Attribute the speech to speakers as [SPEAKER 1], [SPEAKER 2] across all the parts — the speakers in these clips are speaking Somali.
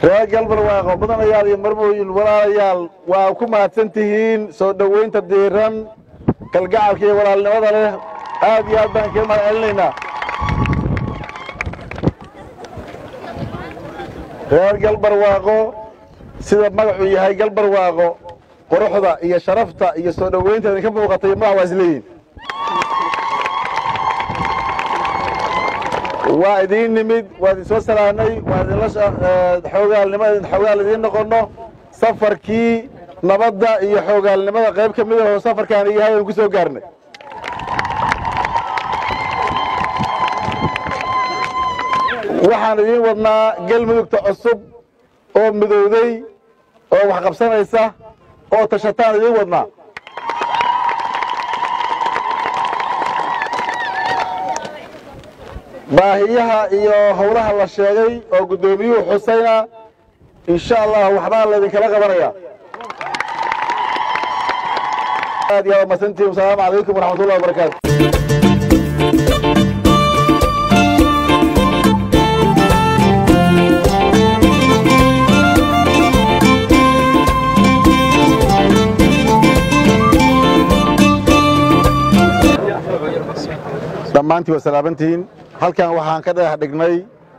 [SPEAKER 1] reer galbarwaaqo mudanayaal iyo marmooyin walaalayaal waa ku mahadsan tihiin soo dhoweynta diiran kalgacalka iyo walaalnimada leh aad iyo aad baan kaga mahad celinaynaa reer galbarwaaqo sida magacuu yahay galbarwaaqo quruxda iyo sharafta iyo soo dhoweynta idinka muuqatay magac waa isleeyihin waa idiin nimid waa idin soo salaanay waa idinla xoogaalnimo xoogaal idiin noqonno safarkii nabadda iyo xoogaalnimada qayb ka mid ahoo safarkaani yahay aan ku soo gaarnay waxaan idiin wadnaa galmudugta cusub oo midowday oo wax qabsanaysa oo tashataan idiin wadnaa baahiyaha iyo howlaha la sheegay oo guddoomiyuhu xusayna insha allah waxbaa laydinkala qabanaya aad iyo aad masantiin wasalaamu calaykum waraxmatullahi wabarakaatu dhammaantii waa salaabantihiin halkan waxaan ka dhagax dhignay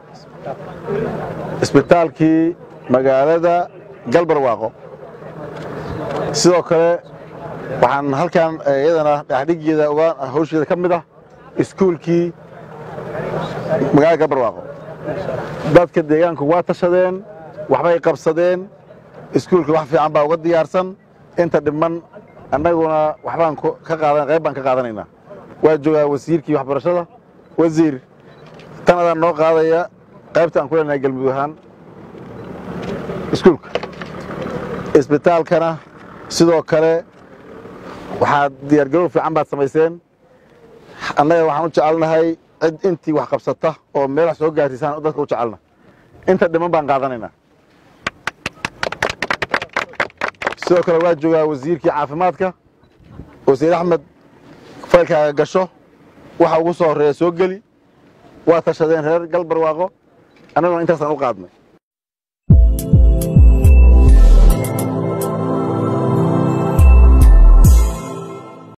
[SPEAKER 1] isbitaalkii magaalada galbarwaaqo sidoo kale waxaan halkan iyadana dhagaxdhigeeda uga hawsheeda ka mid ah iskuulkii magaalada galbarwaaqo dadka deegaanku waa tashadeen waxbay qabsadeen iskuulka wax fiican baa uga diyaarsan inta dhiman annaguna waxbaan ka qaadan qayb baan ka qaadanaynaa waa joogaa wasiirkii waxbarashada wasiir tan adaan noo qaadaya qaybta aan ku leenahay galmudug ahaan iskuulka isbitaalkana sidoo kale waxaad diyaargarow fiican baad samayseen annaga waxaan u jecelnahay cid intii wax qabsata oo meel wax soo gaarsiisaan dadka u jecelna inta dhiman baan qaadanaynaa sidoo kale waa joogaa wasiirkii caafimaadka wasiir axmed faylkaaga gasho waxa ugu soo horreeya soo geli waa tashadeen reer galbarwaaqo annaguna intaasaan u qaadnay